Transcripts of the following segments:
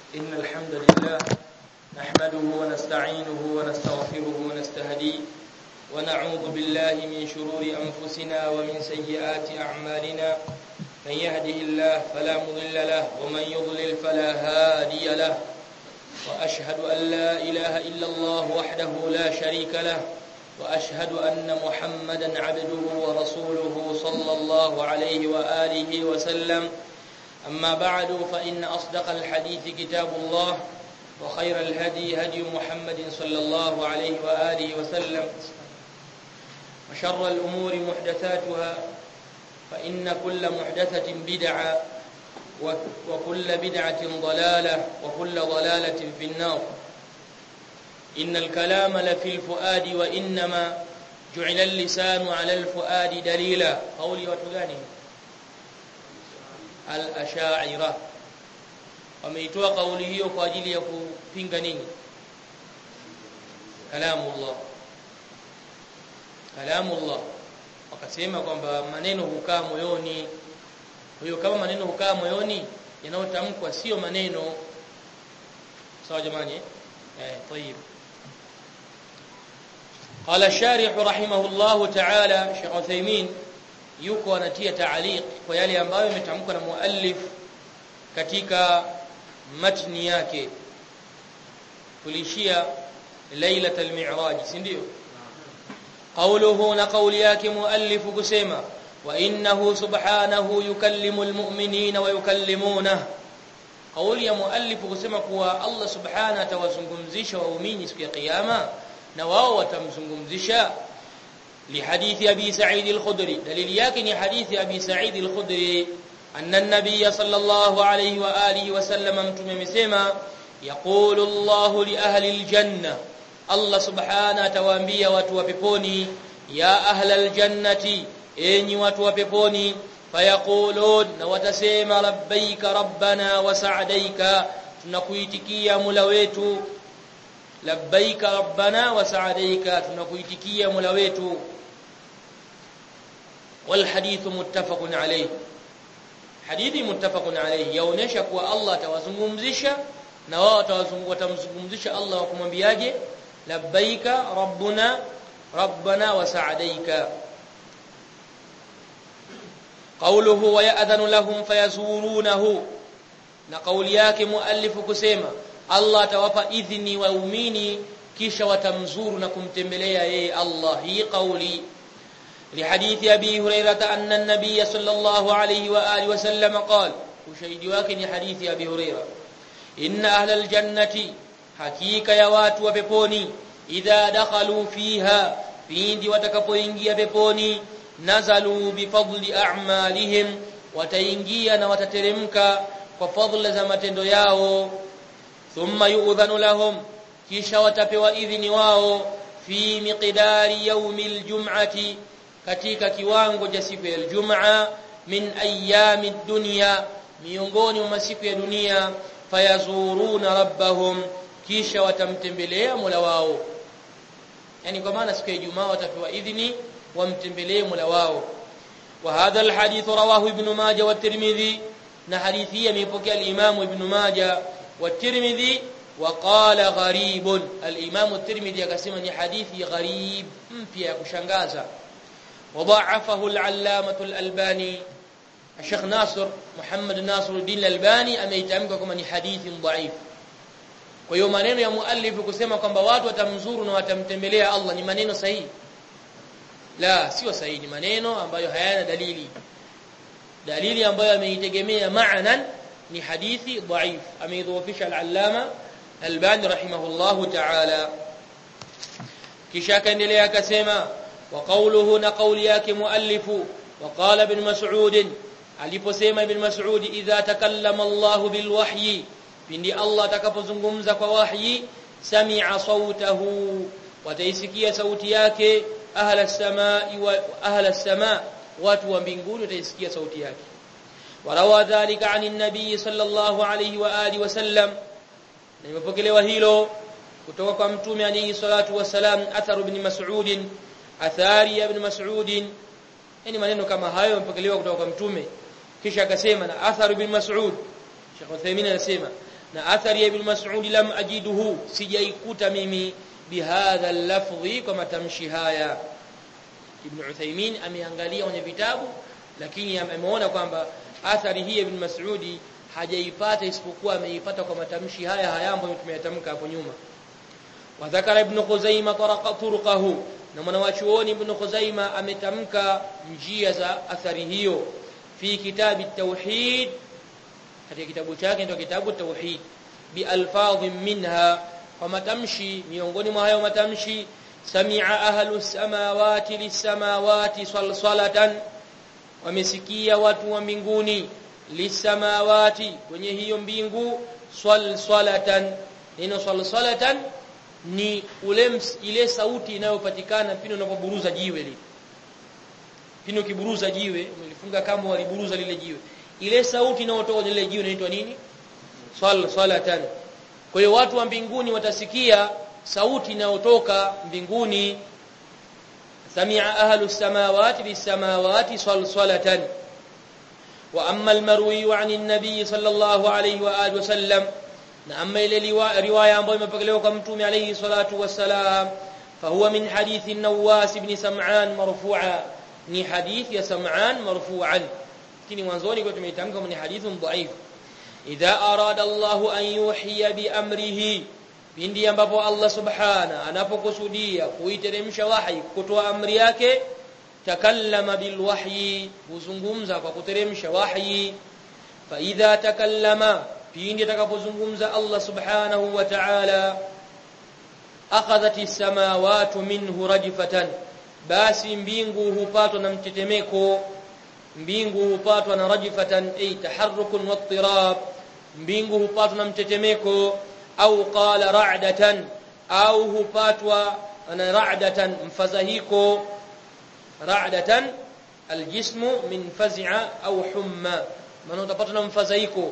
إن الحمد لله نحمده ونستعينه ونستغفره ونستهديه ونعوذ بالله من شرور أنفسنا ومن سيئات أعمالنا من يهده الله فلا مضل له ومن يضلل فلا هادي له وأشهد أن لا إله إلا الله وحده لا شريك له وأشهد أن محمدا عبده ورسوله صلى الله عليه وآله وسلم أما بعد فإن أصدق الحديث كتاب الله وخير الهدي هدي محمد صلى الله عليه وآله وسلم وشر الأمور محدثاتها فإن كل محدثة بدعة وكل بدعة ضلالة وكل ضلالة في النار إن الكلام لفي الفؤاد وإنما جعل اللسان على الفؤاد دليلا قولي وتغاني al-ash'ira wameitoa kauli hiyo kwa ajili ya kupinga nini kalamullah kalamullah wakasema kwamba maneno hukaa moyoni hiyo kama maneno hukaa moyoni yanayotamkwa sio maneno sawa jamani eh طيب قال الشارح رحمه الله تعالى شيخ عثيمين yuko anatia taaliq kwa yale ambayo yametamkwa na muallif katika matni yake tulishia lailatul mi'raj si ndio qawluhu na qawli yake muallif kusema wa innahu subhanahu yukallimu almu'minina wa yukallimuna qawli ya muallif kusema kuwa Allah subhanahu atawazungumzisha waumini siku ya kiyama na wao watamzungumzisha لحديث أبي سعيد الخدري دليل يكن حديث أبي سعيد الخدري أن النبي صلى الله عليه وآله وسلم متم مسما يقول الله لأهل الجنة الله سبحانه توانبيا watu wa peponi ya ahla aljannati enyi watu wa peponi fayaqulun na watasema labbaika rabbana wa sa'daika tunakuitikia mula wetu labbaika rabbana wa sa'daika tunakuitikia mula wetu والحديث متفق عليه hadithi muttafaqun alayhi yaonesha kuwa Allah atawazungumzisha na wao watamzungumzisha Allah wakumwambiaje labbaika rabbuna rabbana wa sa'daika qawluhu wa ya'dhanu lahum fayazurunahu na kauli yake muallifu kusema Allah atawapa idhini waumini kisha watamzuru na kumtembelea yeye Allah hii kauli لحديث أبي هريرة أن النبي صلى الله عليه وآله وسلم قال وشهد واكن حديث أبي هريرة إن أهل الجنة حقيقة يوات وبيبوني إذا دخلوا فيها فيند وتكبوينجي بيبوني نزلوا بفضل أعمالهم وتينجيا وتترمك وفضل زمتندو ياو ثم يؤذن لهم kisha watapewa idhini wao fi miqdari yaumil jum'ati katika kiwango cha siku ya Ijumaa min ayami dunya miongoni mwa masiku ya dunia fayazuruna rabbahum kisha watamtembelea Mola wao yani kwa maana siku ya Ijumaa watapewa idhini wamtembelee Mola wao wa hadha alhadith rawahu ibn Majah wa Tirmidhi na hadithi hii ameipokea al-Imam ibn Majah wa Tirmidhi وقال غريب الامام الترمذي akasema ni hadithi gharib mpya ya kushangaza وضعفه العلامه الالباني الشيخ ناصر محمد ناصر الدين الالباني ameitamka kama ni hadithi dhaif kwa hiyo maneno ya muallif kusema kwamba watu watamzuru na watamtembelea Allah ni maneno sahihi la sio sahihi ni maneno ambayo hayana dalili dalili ambayo ameitegemea maanan ni hadithi dhaif ameidhoofisha al-allama Albani rahimahullahu ta'ala kisha akaendelea akasema wa qawluhu na qawli yake muallifu wa qala ibn mas'ud aliposema ibn mas'ud idha takallama Allah bil wahyi pindi Allah atakapozungumza kwa wahyi sami'a sautahu wataisikia sauti yake ahla as-samai wa ahla as-sama watu wa mbinguni wataisikia sauti yake warawa dhalika 'ani an-nabiy sallallahu alayhi wa alihi wa sallam na imepokelewa hilo kutoka kwa mtume alayhi salatu wasalam atharu ibn mas'ud athari ya ibn mas'ud yani maneno kama hayo yamepokelewa kutoka kwa mtume kisha akasema na atharu ibn mas'ud Sheikh Uthaymeen anasema na athari ya ibn Mas'ud lam ajiduhu sijaikuta mimi bihadha al-lafdhi kwa matamshi haya Ibn Uthaymeen ameangalia kwenye vitabu lakini ameona kwamba athari hii ibn Mas'udi hajaipata isipokuwa ameipata kwa matamshi haya haya ambayo tumeyatamka hapo nyuma wadhakara ibn Khuzaimah turqahu na mwanawachuoni ibn Khuzaimah ametamka njia za athari hiyo fi kitabi tauhid katika kitabu chake ndio kitabu tauhid bi alfadhin minha kwa matamshi miongoni mwa hayo matamshi sami'a ahlus samawati lis-samawati salsalatan wamesikia watu wa mbinguni lisamawati kwenye hiyo mbingu swalsalatan neno swalsalatan ni ule ile sauti inayopatikana pindi unapoburuza jiwe lile pindi ukiburuza jiwe umelifunga kama waliburuza lile jiwe ile sauti inayotoka kwenye lile jiwe inaitwa nini swalsalatan kwa hiyo watu wa mbinguni watasikia sauti inayotoka mbinguni سمع أهل السماوات بالسماوات صلصلة وأما المروي عن النبي صلى الله عليه وآله وسلم أما إلى رواية أمبوي مبقلوك متومي عليه الصلاة والسلام فهو من حديث النواس بن سمعان مرفوعا ni hadith ya Sam'an marfu'an lakini mwanzoni kwa tumeitamka ni hadithun dhaif idha arada Allah an yuhiya bi amrihi pindi ambapo Allah subhana anapokusudia kuiteremsha wahi kutoa amri yake takallama bil wahyi huzungumza kwa kuteremsha wahyi fa idha takallama pindi atakapozungumza Allah subhanahu wa ta'ala akhadhat as-samawati minhu rajfatan basi mbingu hupatwa na mtetemeko mbingu hupatwa na rajfatan ay taharrukun wattirab mbingu hupatwa na mtetemeko au qala ra'datan au hupatwa na ra'datan mfadhahiko ra'datan aljismu min faz'a au humma maana utapata na mfadhaiko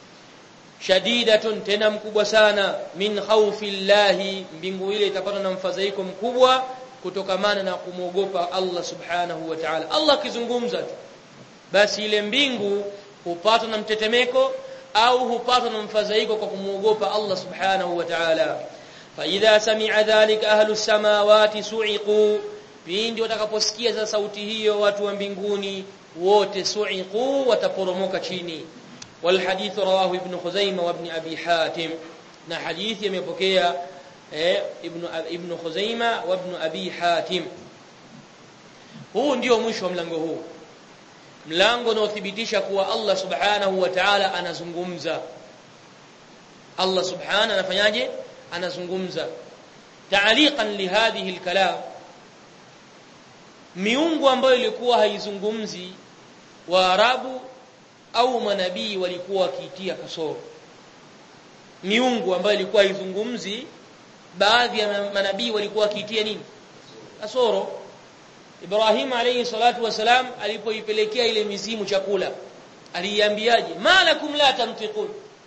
shadidatun tena mkubwa sana min khawfi llahi mbingu ile itapata na mfadhaiko mkubwa kutokamana na kumwogopa Allah subhanahu wa ta'ala Allah akizungumza tu basi ile mbingu hupatwa na mtetemeko au hupatwa na mfadhaiko kwa kumwogopa Allah subhanahu wa ta'ala fa idha sami'a dhalika ahlu samawati su'iqu pindi watakaposikia za sauti hiyo watu wa mbinguni wote su'iqu wataporomoka chini wal hadith rawahu ibn khuzaimah wa ibn abi hatim na hadithi imepokea eh, ibn ibn khuzaimah wa ibn abi hatim huu ndio mwisho wa mlango huu mlango unaothibitisha kuwa Allah subhanahu wa ta'ala anazungumza Allah subhanahu anafanyaje anazungumza ta'liqan li hadhihi al-kalam miungu ambayo ilikuwa haizungumzi waarabu au manabii walikuwa wakiitia kasoro miungu ambayo ilikuwa haizungumzi baadhi ya manabii walikuwa wakiitia nini kasoro Ibrahim alayhi salatu wasalam alipoipelekea ile mizimu chakula aliiambiaje malakum la tamtiqun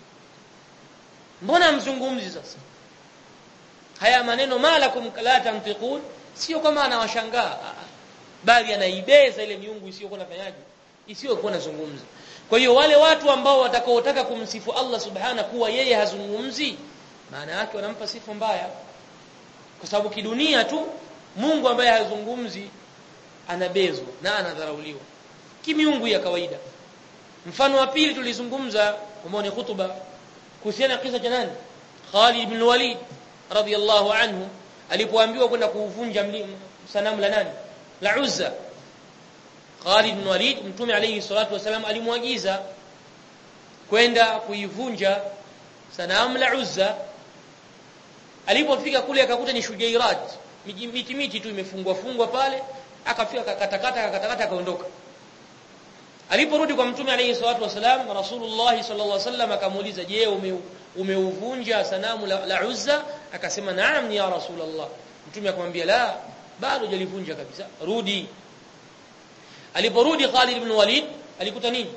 mbona mzungumzi sasa haya maneno malakum la tamtiqun sio kama anawashangaa bali anaibeza ile miungu isiyokuwa nafanyaje isiyokuwa nazungumza kwa hiyo wale watu ambao watakaotaka kumsifu Allah subhana kuwa yeye hazungumzi maana yake wanampa sifa mbaya kwa sababu kidunia tu Mungu ambaye hazungumzi anabezwa na anadharauliwa kimiungu ya kawaida mfano wa pili tulizungumza ambao ni hutuba kuhusiana na kisa cha nani Khalid ibn Walid radiyallahu anhu alipoambiwa kwenda kuuvunja sanamu la nani la Uzza Khalid ibn Walid mtume alayhi salatu wasalam alimwagiza kwenda kuivunja sanamu la Uzza alipofika kule akakuta ni shujairat miti miti tu imefungwa fungwa pale akafika akakatakata akakatakata akaondoka aliporudi kwa mtume alayhi salatu wasalam rasulullah sallallahu alaihi wasallam akamuuliza je umeuvunja sanamu la, la Uzza akasema naam ya rasulullah mtume akamwambia la bado jalivunja kabisa rudi aliporudi Khalid ibn Walid alikuta nini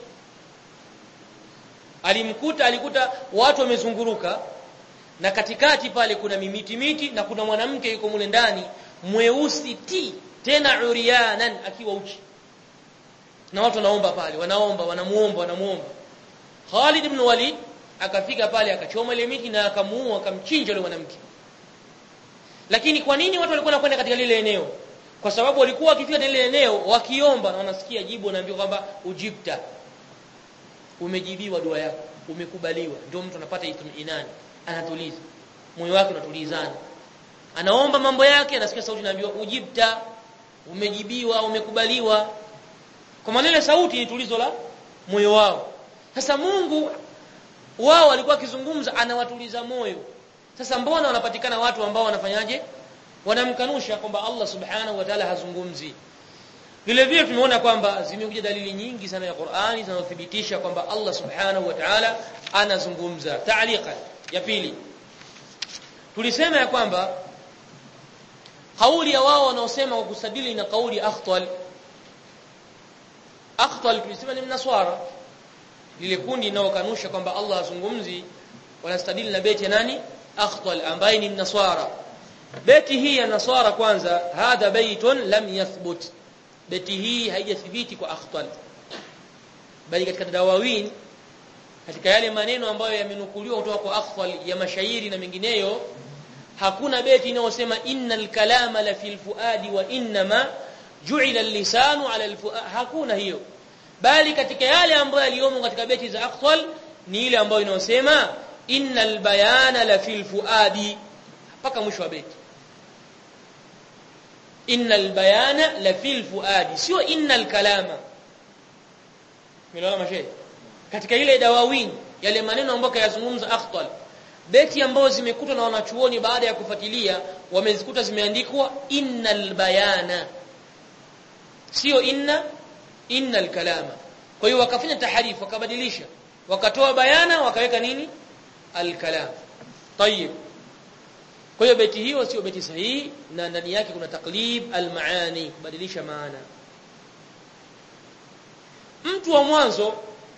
alimkuta alikuta watu wamezunguruka na katikati pale kuna mimiti miti na kuna mwanamke yuko mule ndani mweusi ti tena urianan akiwa uchi na watu wanaomba pale wanaomba wanamuomba wanamuomba Khalid ibn Walid akafika pale akachoma ile miti na akamuua akamchinja yule mwanamke lakini kwa nini watu walikuwa wanakwenda katika lile eneo kwa sababu walikuwa wakifika lile eneo wakiomba na wanasikia jibu wanaambiwa kwamba ujibta umejibiwa dua yako umekubaliwa ndio mtu anapata itminani anatuliza moyo wake unatulizana anaomba mambo yake anasikia sauti inaambiwa ujibta umejibiwa umekubaliwa kwa maana ile sauti ni tulizo la moyo wao sasa Mungu wao walikuwa akizungumza anawatuliza moyo sasa mbona wanapatikana watu ambao wanafanyaje wanamkanusha kwamba Allah subhanahu wa ta'ala hazungumzi vile vile tumeona kwamba zimekuja dalili nyingi sana ya Qur'ani zinazothibitisha kwamba Allah subhanahu wa ta'ala anazungumza ta'liqa ya pili tulisema ya kwamba kauli ya wao wanaosema kwa kusadili na kauli ya akhtal akhtal tulisema ni mnaswara lile kundi linalokanusha kwamba Allah hazungumzi wanastadili na beti ya nani akhtal ambaye ni mnaswara beti hii ya naswara kwanza hadha baitun lam yathbut beti hii haijathibiti kwa akhtal bali katika dawawin katika yale maneno ambayo yamenukuliwa kutoka kwa akhtal ya mashairi na mengineyo hakuna beti inayosema innal kalama la fil fuadi wa innama ju'ila al-lisanu ala al-fuad hakuna hiyo bali katika yale ambayo yaliomo katika beti za akhtal ni ile ambayo inayosema innal bayana la fil fuadi mpaka mwisho wa beti innal bayana la fil fuadi sio innal kalama Milaona mashe katika ile dawawin yale maneno ambayo kayazungumza akhtal beti ambazo zimekutwa na wanachuoni baada ya kufuatilia wamezikuta zimeandikwa innal bayana sio inna innal kalama kwa hiyo wakafanya taharifu wakabadilisha wakatoa bayana wakaweka nini al-kalam tayib kwa hiyo beti hiyo sio beti sahihi na ndani yake kuna taklib al-maani kubadilisha maana mtu wa mwanzo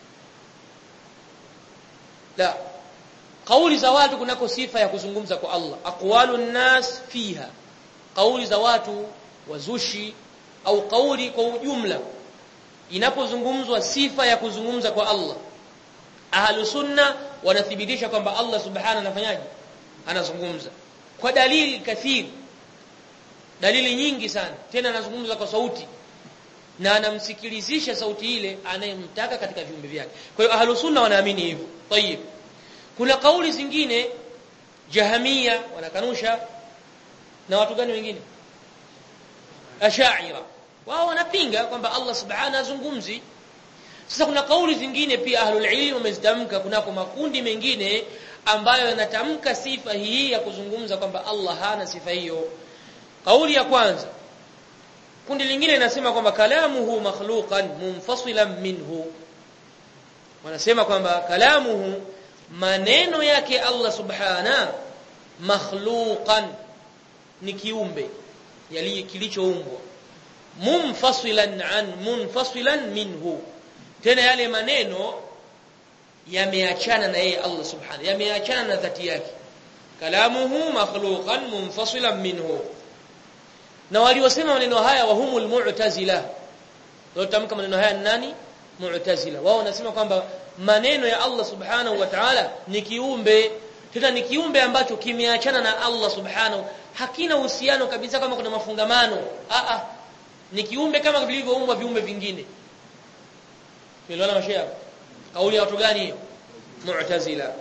la kauli za watu kunako sifa ya kuzungumza kwa Allah aqwalu nas fiha kauli za watu wazushi au kauli kwa ujumla inapozungumzwa sifa ya kuzungumza kwa Allah ahlu sunna wanathibitisha kwamba Allah subhanahu anafanyaje anazungumza kwa dalili kathiri dalili nyingi sana tena anazungumza kwa sauti na anamsikilizisha sauti ile anayemtaka katika viumbe vyake kwa hiyo ahlu sunna wanaamini hivyo tayib kuna kauli zingine jahamia wanakanusha na watu gani wengine ashaira wao wanapinga kwamba Allah subhanahu azungumzi sasa kuna kauli zingine pia ahlul ilm wamezitamka kunako makundi mengine ambayo yanatamka sifa hii ya kuzungumza kwamba Allah hana sifa hiyo kauli ya kwanza kundi lingine linasema kwamba kalamuhu makhluqan munfasilan minhu wanasema kwamba kalamuhu maneno yake Allah subhana makhluqan ni kiumbe yali kilichoumbwa munfasilan an munfasilan minhu tena yale maneno yameachana na yeye Allah subhanahu yameachana na dhati yake kalamuhu makhluqan munfasilan minhu na waliosema maneno haya wahumul mu'tazila waliotamka maneno haya nani mu'tazila wao wanasema kwamba maneno ya Allah subhanahu wa ta'ala ni kiumbe tena ni kiumbe ambacho kimeachana na Allah subhanahu hakina uhusiano kabisa kama kuna mafungamano a a ni kiumbe kama vilivyoumbwa viumbe vingine Umeelewana mashia kauli ya watu gani hiyo mu'tazila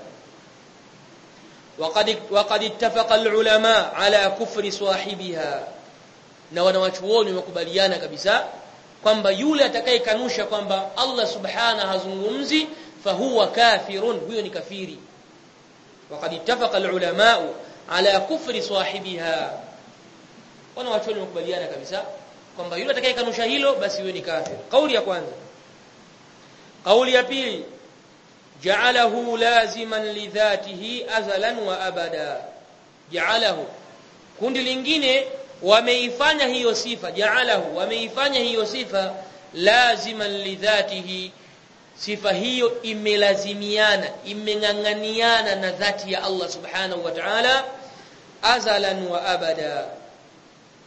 وقد وقد اتفق العلماء على كفر صاحبها na wanawachuoni wamekubaliana kabisa kwamba yule atakayekanusha kwamba Allah subhana hazungumzi fahuwa kafirun huyo ni kafiri وقد اتفق العلماء على كفر صاحبها wanawachuoni wamekubaliana kabisa kwamba yule atakayekanusha hilo basi huyo ni kafir kauli ya kwanza kauli ya pili ja'alahu laziman lidhatihi azalan wa abada ja'alahu kundi lingine wameifanya hiyo sifa ja'alahu wameifanya hiyo sifa laziman lidhatihi sifa hiyo imelazimiana imeng'ang'aniana na dhati ya Allah subhanahu wa ta'ala azalan wa abada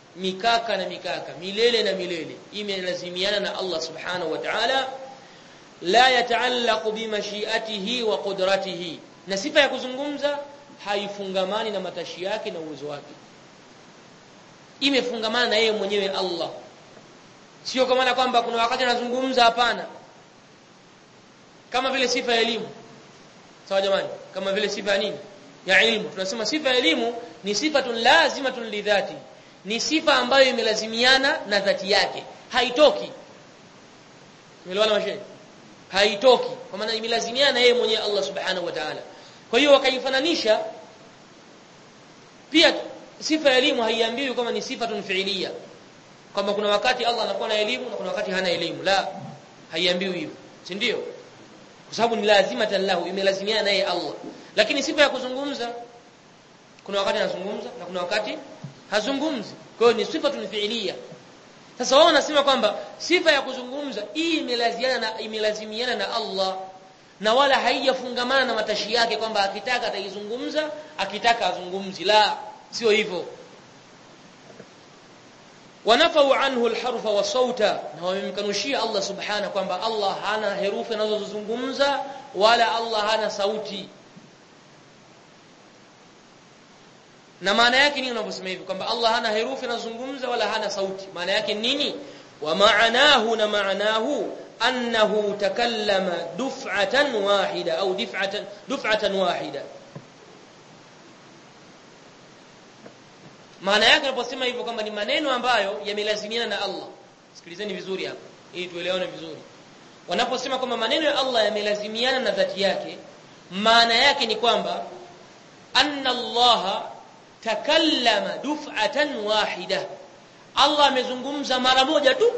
mikaka na mikaka milele na milele imelazimiana na Allah subhanahu wa ta'ala la yataallaqu bimashiatihi wa qudratihi na sifa ya kuzungumza haifungamani na matashi yake na uwezo wake imefungamana na yeye mwenyewe Allah sio kwa maana kwamba kuna wakati anazungumza hapana kama vile sifa ya elimu sawa jamani kama vile sifa ya nini ya ilmu tunasema sifa ya elimu ni sifatun lazimatun lidhati ni sifa ambayo imelazimiana na dhati yake haitoki umeelewana mashehe haitoki kwa maana imelazimiana na yeye mwenyewe Allah subhanahu wa ta'ala kwa hiyo wakaifananisha pia sifa ya elimu haiambiwi kama ni sifatun fi'liya kwamba kuna wakati Allah anakuwa na elimu na kuna wakati hana elimu la haiambiwi hivyo si ndio kwa sababu ni lazima lahu imelazimiana naye Allah lakini sifa ya kuzungumza kuna wakati anazungumza na kuna wakati hazungumzi kwa hiyo ni sifatun fi'liya sasa wao wanasema kwamba sifa ya kuzungumza hii imelazimiana na imelazimiana na Allah na wala haijafungamana na matashi yake kwamba akitaka ataizungumza akitaka azungumzi la sio hivyo wanafau anhu alharfa wa sauta na wamemkanushia Allah subhana kwamba Allah hana herufi anazozungumza wala Allah hana sauti na maana yake nini unaposema hivi kwamba Allah hana herufi anazungumza wala hana sauti maana yake nini wa maanahu na maanahu annahu takallama duf'atan wahida au dif'atan duf'atan wahida maana yake unaposema hivyo kwamba ni maneno ambayo yamelazimiana na Allah sikilizeni vizuri hapa ili tuelewane vizuri wanaposema kwamba maneno ya Allah yamelazimiana na dhati yake maana yake ni kwamba anna Allah takallama duf'atan wahida Allah amezungumza mara moja tu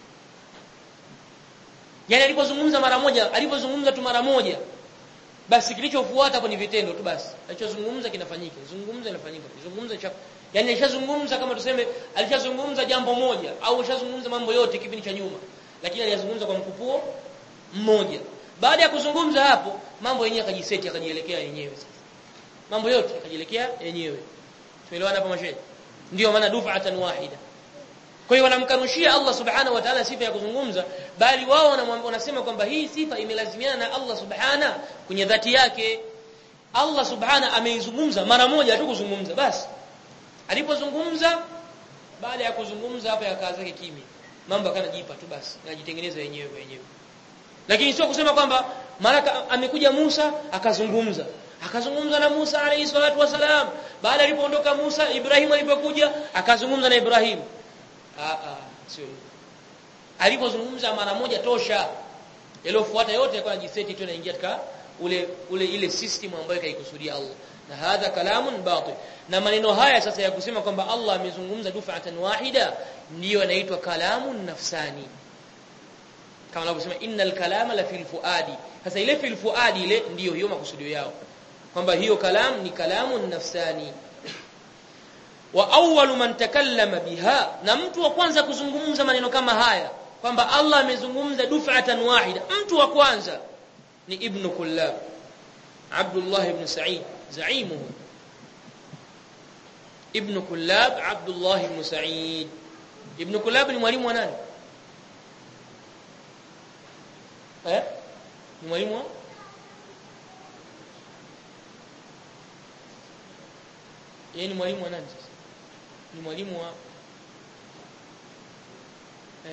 yani alipozungumza mara moja alipozungumza tu mara moja basi kilichofuata hapo ni vitendo tu basi alichozungumza kinafanyika zungumza inafanyika zungumza cha yani alishazungumza kama tuseme alishazungumza jambo moja au alishazungumza mambo yote kipindi cha nyuma lakini aliyazungumza kwa mkupuo mmoja baada ya kuzungumza hapo mambo yenyewe akajiseti akajielekea yenyewe sasa mambo yote akajielekea yenyewe tuelewana hapa mashehe ndio maana duf'atan wahida kwa hiyo wanamkanushia Allah subhanahu wa ta'ala sifa ya kuzungumza bali wao wanasema kwamba hii sifa imelazimiana na Allah subhana kwenye dhati yake Allah subhana ameizungumza mara moja tu kuzungumza basi alipozungumza baada ya kuzungumza hapa yakaa zake kimya mambo akanajipa tu basi yanajitengeneza yenyewe yenyewe lakini sio kusema kwamba mara amekuja Musa akazungumza akazungumza na Musa alayhi salatu wasalam baada alipoondoka Musa Ibrahim alipokuja akazungumza na Ibrahim ah ah sio alipozungumza mara moja tosha yaliyofuata yote yakawa jiseti tu inaingia katika ule ule ile system ambayo kaikusudia Allah na hadha kalamun batil na maneno haya sasa ya kusema kwamba Allah amezungumza dufa'atan wahida ndiyo yanaitwa kalamun nafsani kama wanavyosema innal kalama la fil fuadi sasa ile fil fuadi ile ndiyo hiyo makusudio yao kwamba hiyo kalam ni kalamun nafsani wa awwalu man takallama biha na mtu wa kwanza kuzungumza maneno kama haya kwamba Allah amezungumza duf'atan wahida mtu wa kwanza ni ibn kullab Abdullah ibn Sa'id zaimuhu ibn kullab Abdullah ibn Sa'id ibn kullab ni mwalimu wa nani eh ni mwalimu wa yeye ni mwalimu wa nani sasa ni mwalimu wa eh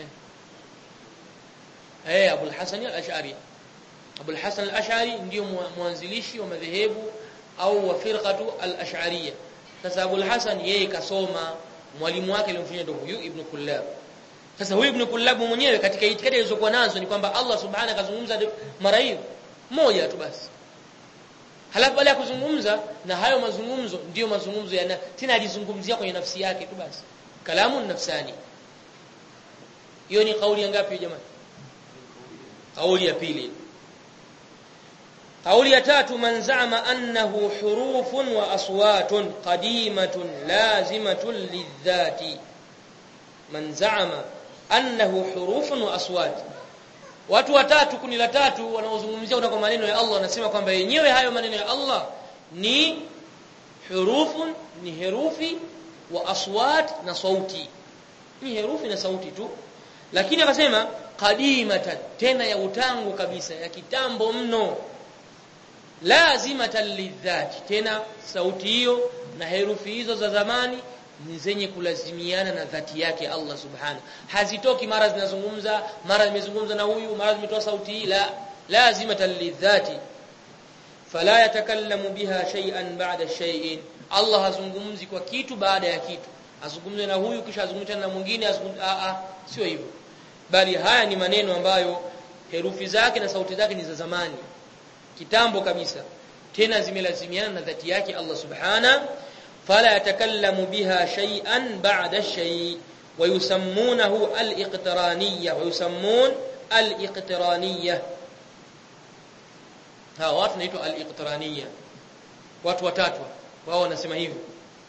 eh Abu al-Hasan al-Ash'ari Abu al-Hasan al-Ash'ari ndio mwanzilishi wa madhehebu au wa firqatu al-Ash'ariyya sasa Abu al-Hasan yeye kasoma mwalimu wake alimfanya ndio huyu Ibn Kullab sasa huyu Ibn Kullab mwenyewe katika itikadi alizokuwa nazo ni kwamba Allah subhanahu akazungumza mara hiyo moja tu basi halafu baada ya kuzungumza na hayo mazungumzo ndiyo mazungumzo yana tena alizungumzia kwenye nafsi yake tu basi kalamu nafsani hiyo ni kauli ya ngapi jamani kauli ya pili kauli ya tatu man za'ama annahu hurufun wa aswatun qadimatun lazimatun lidhati man za'ama annahu hurufun wa aswat watu watatu kundi la tatu wanaozungumzia kwa maneno ya Allah wanasema kwamba yenyewe hayo maneno ya Allah ni hurufun ni herufi wa aswat na sauti ni herufi na sauti tu lakini akasema qadimatan tena ya utangu kabisa ya kitambo mno lazimatan lidhati tena sauti hiyo na herufi hizo za zamani ni zenye kulazimiana na dhati yake Allah subhanahu hazitoki mara zinazungumza mara zimezungumza na huyu mara zimetoa sauti hii la lazimatan lidhati fala yatakallamu biha shay'an ba'da shay'in Allah hazungumzi kwa kitu baada ya kitu azungumze na huyu kisha azungumze na mwingine azungumze a a sio hivyo bali haya ni maneno ambayo herufi zake na sauti zake ni za zamani kitambo kabisa tena zimelazimiana na dhati yake Allah subhana fala yatakallamu biha shay'an ba'da shay ويسمونه الاقترانيه ويسمون الاقترانيه ha watu wanaitwa al-iqtiraniyya watu watatu wao wanasema hivyo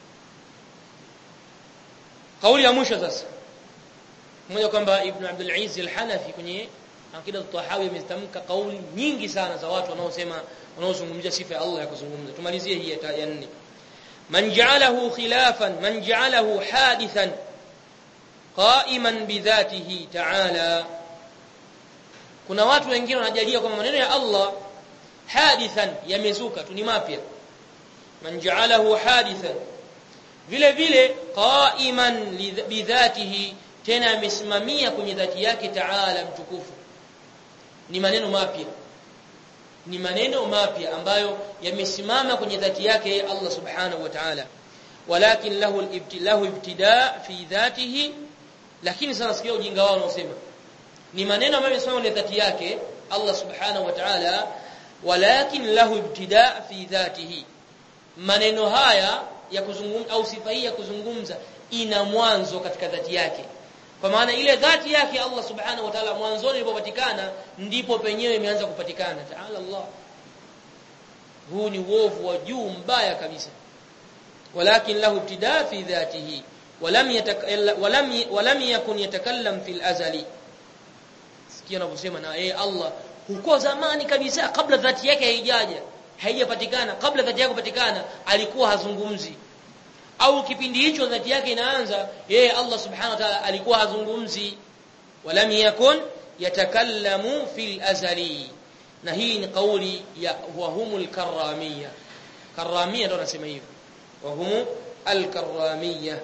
kauli ya mwisho sasa mmoja kwamba ibn Abdul Aziz al-Hanafi kwenye akida at-Tahawi ametamka kauli nyingi sana za watu wanaosema wanaozungumzia sifa ya Allah ya kuzungumza tumalizie hii ya nne man ja'alahu khilafan man ja'alahu hadithan qa'iman bidhatihi ta'ala kuna watu wengine wanajalia kwamba maneno ya Allah hadithan yamezuka tu ni mapya man ja'alahu hadithan vile vile qa'iman bidhatihi tena amesimamia kwenye dhati yake ta'ala mtukufu ni maneno mapya ni maneno mapya ambayo yamesimama kwenye dhati yake Allah subhanahu wa ta'ala walakin lahu al-ibtilahu ibtida fi dhatihi lakini sasa sikia ujinga wao unaosema ni maneno ambayo yamesimama kwenye dhati yake Allah subhanahu wa ta'ala walakin lahu ibtida fi dhatihi maneno haya ya kuzungumza au sifa hii ya kuzungumza ina mwanzo katika dhati yake kwa maana ile dhati yake Allah subhanahu wa ta'ala mwanzoni ilipopatikana ndipo penyewe imeanza kupatikana ta'ala Allah huu ni uovu wa juu mbaya kabisa walakin lahu ibtida fi dhatihi walam walam walam yakun yatakallam fil azali sikia anavyosema na yeye Allah huko zamani kabisa kabla dhati yake haijaja haijapatikana kabla dhati yake kupatikana alikuwa hazungumzi au kipindi hicho dhati yake inaanza yeye Allah subhanahu wa ta'ala alikuwa hazungumzi walam yakun yatakallamu fil azali na hii ni kauli ya wahumul karramia karramia ndio anasema hivyo wahumu alkarramia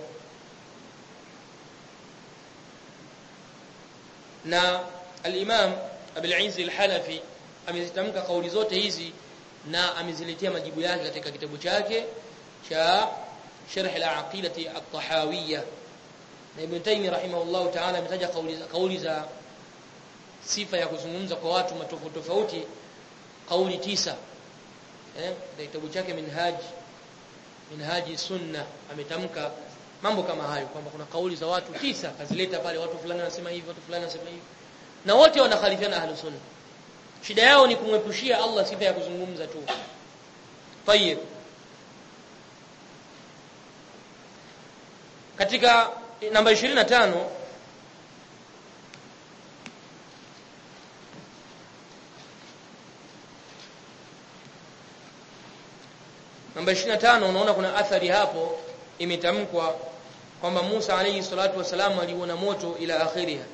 na al-imam Abul Izz al-Hanafi amezitamka kauli zote hizi na ameziletea majibu yake katika kitabu chake cha Sharh al-Aqidati at-Tahawiyya na Ibn Taymiyyah rahimahullah ta'ala ametaja kauli za kauli za sifa ya kuzungumza kwa watu matofauti tofauti kauli tisa eh kitabu chake Minhaj Minhaji Sunna ametamka mambo kama hayo kwamba kuna kauli za watu tisa kazileta pale watu fulani wanasema hivi watu fulani wanasema hivi na wote wanakhalifiana ahlus sunna shida yao ni kumwepushia Allah sifa ya kuzungumza tu tayeb katika namba 25 namba 25 unaona kuna athari hapo imetamkwa kwamba Musa alayhi salatu wasalam aliona moto ila akhiriha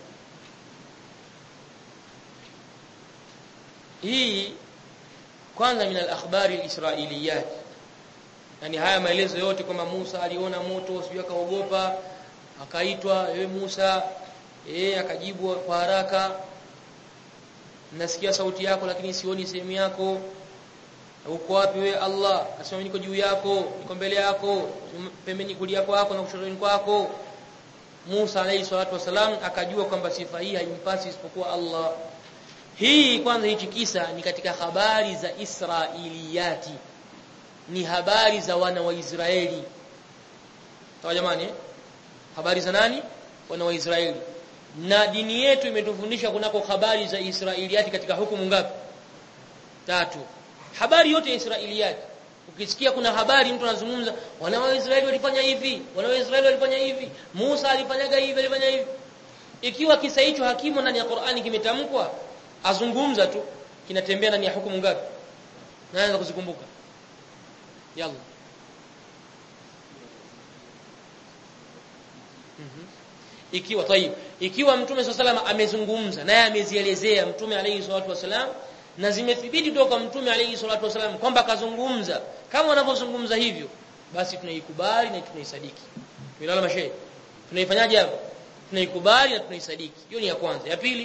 hii kwanza min al-akhbari al-israiliyat yani haya maelezo yote kwamba Musa aliona moto sijui akaogopa akaitwa ewe Musa eh akajibu kwa haraka nasikia sauti yako lakini sioni sehemu yako uko wapi we Allah asema niko juu yako niko mbele yako pembeni kulia kwako na kushotoni kwako Musa alayhi salatu wasalam akajua kwamba sifa hii haimpasi isipokuwa Allah hii kwanza hichi kisa ni katika habari za Israiliyati ni habari za wana wa Israeli sawa jamani eh? habari za nani wana wa Israeli na dini yetu imetufundisha kunako habari za Israiliyati katika hukumu ngapi tatu habari yote ya Israiliyati ukisikia kuna habari mtu anazungumza wana wa Israeli walifanya hivi wana wa Israeli walifanya hivi Musa alifanyaga hivi alifanya hivi ikiwa kisa hicho hakimu ndani ya Qur'ani kimetamkwa azungumza tu kinatembea ndani ya hukumu ngapi naanza kuzikumbuka yalla mhm ikiwa tayib ikiwa mtume swalla amezungumza naye amezielezea mtume alayhi salatu wasalam na zimethibiti kutoka mtume alayhi salatu wasalam kwamba kazungumza kama wanavyozungumza hivyo basi tunaikubali na tunaisadiki milala mashehe tunaifanyaje hapo tunaikubali na tunaisadiki hiyo ni ya kwanza ya pili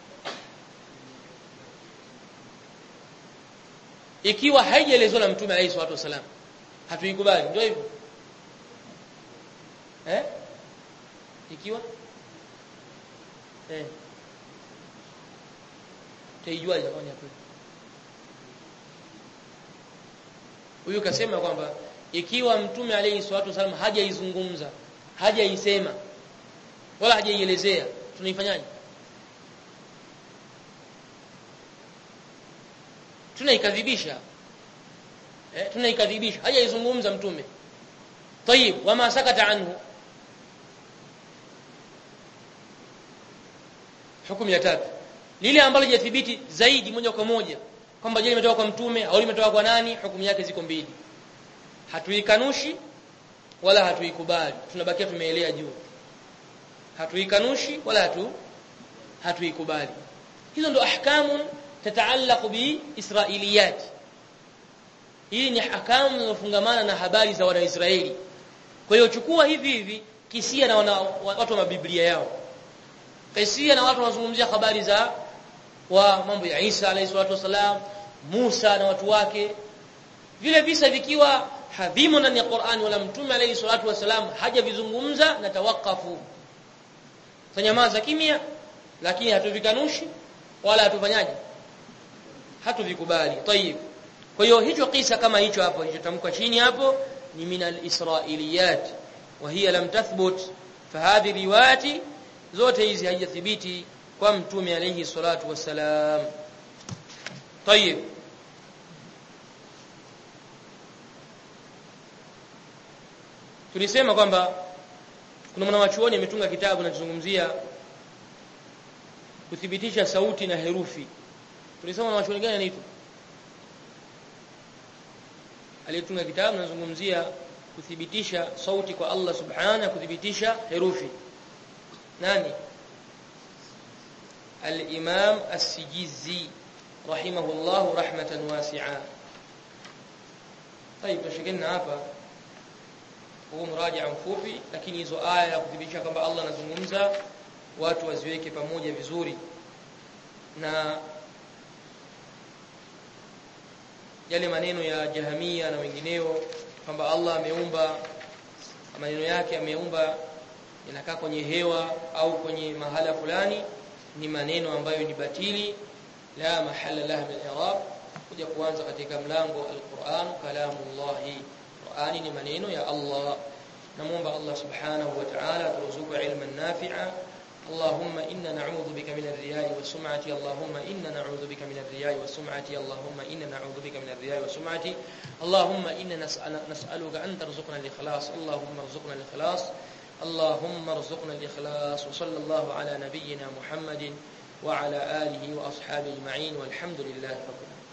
ikiwa haijaelezwa na mtume alayhi salatu wasalam hatuikubali ndio hivyo eh ikiwa eh taijua itakuwa ni kweli huyu kasema kwamba ikiwa mtume alayhi salatu wasallam hajaizungumza hajaisema wala hajaielezea tunaifanyaje tunaikadhibisha eh tunaikadhibisha hajaizungumza mtume طيب wama sakata anhu hukumu ya tatu lile ambalo lijathibiti zaidi moja kwa moja kwamba je limetoka kwa mtume au limetoka kwa nani hukumu yake ziko mbili hatuikanushi wala hatuikubali tunabakia tumeelea juu hatuikanushi wala hatu hatuikubali hizo ndo ahkamu tataallaq bi israiliyat hii ni ahkamu zinazofungamana na habari za wanaisraeli kwa hiyo chukua hivi hivi kisia na wana, watu wa mabiblia yao kisia na watu wanazungumzia habari za wa mambo ya Isa alayhi salatu wasalam Musa na watu wake vile visa vikiwa havimo ndani ya Qur'an wala mtume alayhi salatu wasalam hajavizungumza na tawakafu tanyamaza kimya lakini hatuvikanushi wala hatufanyaje hatuvikubali tayib kwa hiyo hicho kisa kama hicho hapo kilichotamkwa chini hapo ni min al-israiliyat wa hiya lam tathbut fahadhi riwayati zote hizi haijathibiti kwa mtume alayhi salatu wassalam tayib tulisema kwamba kuna mwanachuoni ametunga kitabu kinachozungumzia kuthibitisha sauti na herufi tulisema mwanachuoni gani anaitwa aliyetunga kitabu anazungumzia kuthibitisha sauti kwa Allah subhanahu kuthibitisha herufi nani الإمام السجيزي رحمه الله رحمة واسعة طيب tushikeni hapa huu mraja mfupi lakini hizo aya ya kudhibitisha kwamba Allah anazungumza watu waziweke pamoja vizuri na yale maneno ya jahamia na wengineo kwamba Allah ameumba maneno yake ameumba inakaa kwenye hewa au kwenye mahala fulani ni maneno ambayo ni batili la mahala laha min i'rab kuja kuanza katika mlango al-Qur'an kalamullah Qur'ani ni maneno ya Allah namuomba Allah subhanahu wa ta'ala turuzuku ilman nafi'a اللهم إنا نعوذ بك من الرياء والسمعة اللهم إنا نعوذ بك من الرياء والسمعة اللهم إنا نعوذ بك من الرياء والسمعة اللهم إنا نسأل نسألك أن ترزقنا الإخلاص اللهم ارزقنا الإخلاص اللهم ارزقنا الإخلاص وصلى الله على نبينا محمد وعلى آله وأصحابه أجمعين والحمد لله رب العالمين